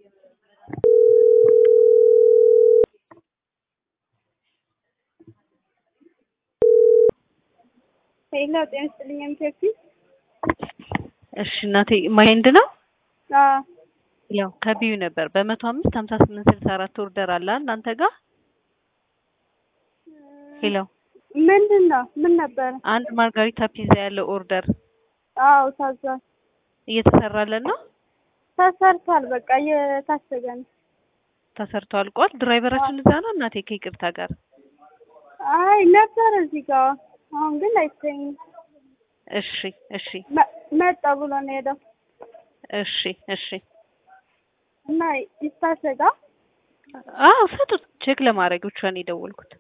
ሄሎ ጤና ይስጥልኝ ኤምቴፒ እሺ እናቴ ማይንድ ነው አዎ ያው ከቢዩ ነበር በመቶ አምስት ሀምሳ ስምንት ስልሳ አራት ኦርደር አለ እናንተ ጋር ሄሎ ምንድን ነው ምን ነበር አንድ ማርጋሪታ ፒዛ ያለው ኦርደር አዎ ታዟል እየተሰራለን ነው ተሰርቷል በቃ እየታሸገ ነው ተሰርቶ አልቋል ድራይቨራችን እዛ ነው እናቴ ከይቅርታ ጋር አይ ነበር እዚህ ጋር አሁን ግን አይገኝም እሺ እሺ መ- መጣ ብሎ ነው ሄደው እሺ እሺ እና ይታሸጋ አዎ ሰጡት ቼክ ለማድረግ ብቻ ነው የደወልኩት